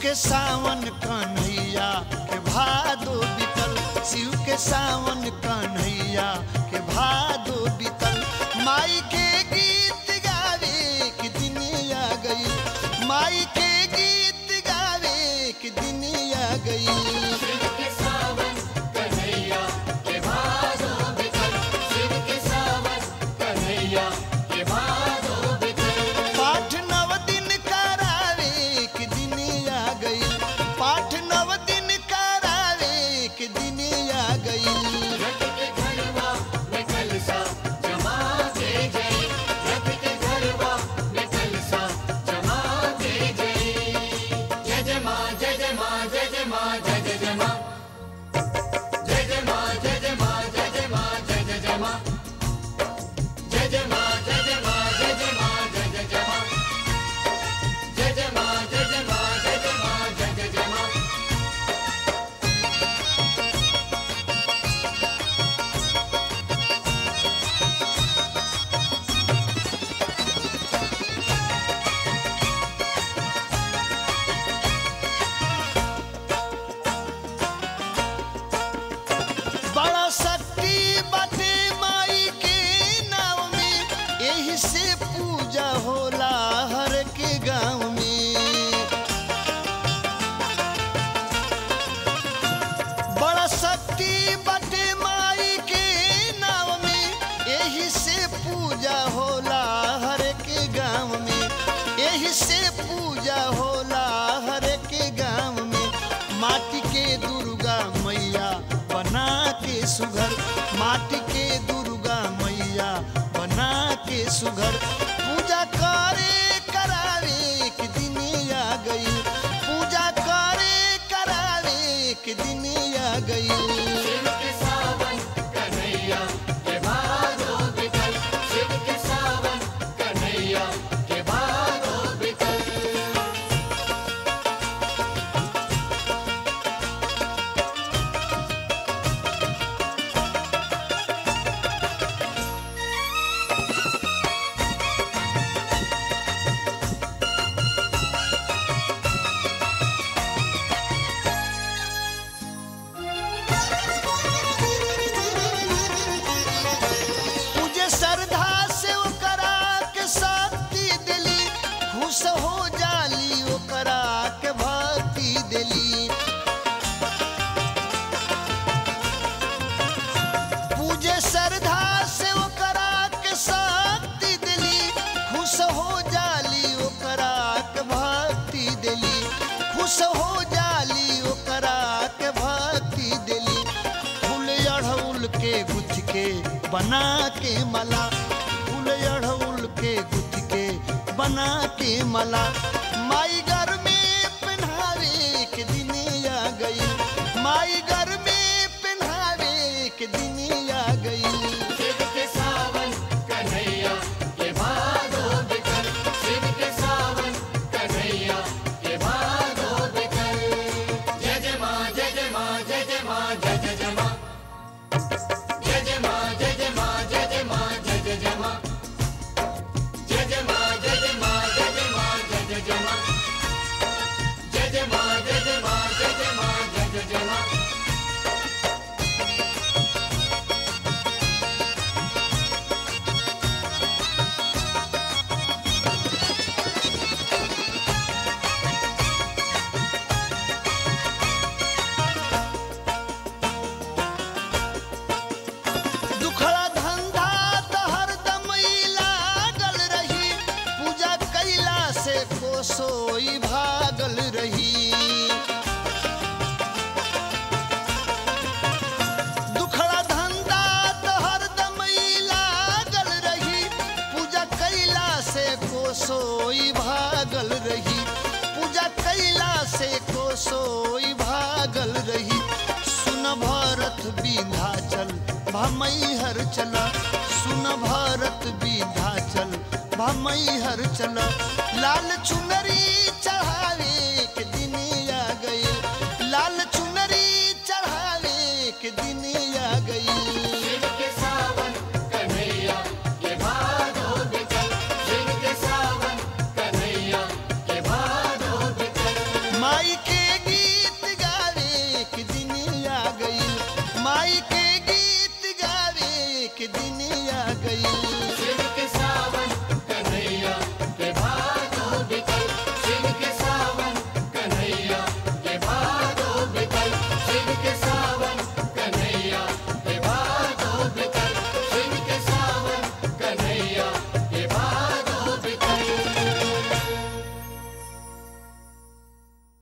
के सावन कन्हैया के भादो बीतल शिव के सावन कन्हैया के भादो बीतल माई के गीत गावे के दिन आ गई माई के गीत गावे के दिन आ गई शिव के सावन कन्हैया के भादो बिकल शिव के सावन कन्हैया के भादो बिकल पाठ नव दिन करावे के दिन आ गई पाठ नव दिन करावे के दिन आ गई रथ के घरवा में कलसा जमा दे जय रथ के घरवा में कलसा जमा दे जय जय जय माँ जय जय माँ जय जय माँ जय जय जय माँ जय जय माँ जय जय माँ जय जय माँ जय जय जय माँ जय जय माँ जय जय माँ जय जय माँ जय जय जय माँ जय जय माँ जय जय माँ जय जय माँ जय जय जय माँ बड़ा शक्ति बाटे माई के नाव में यही से पूजा होला हर के गांव में बड़ा शक्ति बाटे माई के नाव में यही से पूजा होला हर के गांव में यही से पूजा होला हर के गांव में माटी के दुर्गा मैया बना के सुघर माटी के दुर्गा मैया बना के सुघर पूजा करे करावे के दिन आ गई पूजा करे करावे के दिन आ गई शिव के सावन कन्हैया के भादो बिकल शिव के सावन कन्हैया के भादो बिकल मुझे श्रद्धा से ओकरा के शक्ति दिली खुश हो जाली ओकरा के भक्ति दिली पूजे श्रद्धा से ओकरा के शक्ति दिली खुश हो जाली ओकरा के भक्ति दिली खुश हो जाली ओकरा के भक्ति दिली फूल अड़हुल के गुथ के बना के मला फूल अड़हुल के गुथ के बना के मला माई घर में पहनावे के दिन आ गई माई घर में पहनावे के दिन आ गई शिव के सावन कन्हैया के भादो बिकल शिव के सावन कन्हैया के भादो बिकल जय जय माँ जय जय माँ जय जय माँ जय जय जय माँ जय जय माँ जय जय माँ जय जय माँ जय जय जय माँ जय जय माँ जय जय माँ जय जय माँ जय जय जय माँ जय जय माँ जय जय माँ जय जय माँ जय जय जय माँ दुखड़ा धंधा तो हरदम ही लागल रही पूजा कैला से कोसोई भागल रही दुखड़ा धंधा तो हरदम ही लागल रही पूजा कैला से कोसोई भागल रही पूजा कैला से कोसोई भागल रही सुन भरत विंध्याचल भमई हर चला सुन भारत विंध्याचल भमई हर चला लाल चुन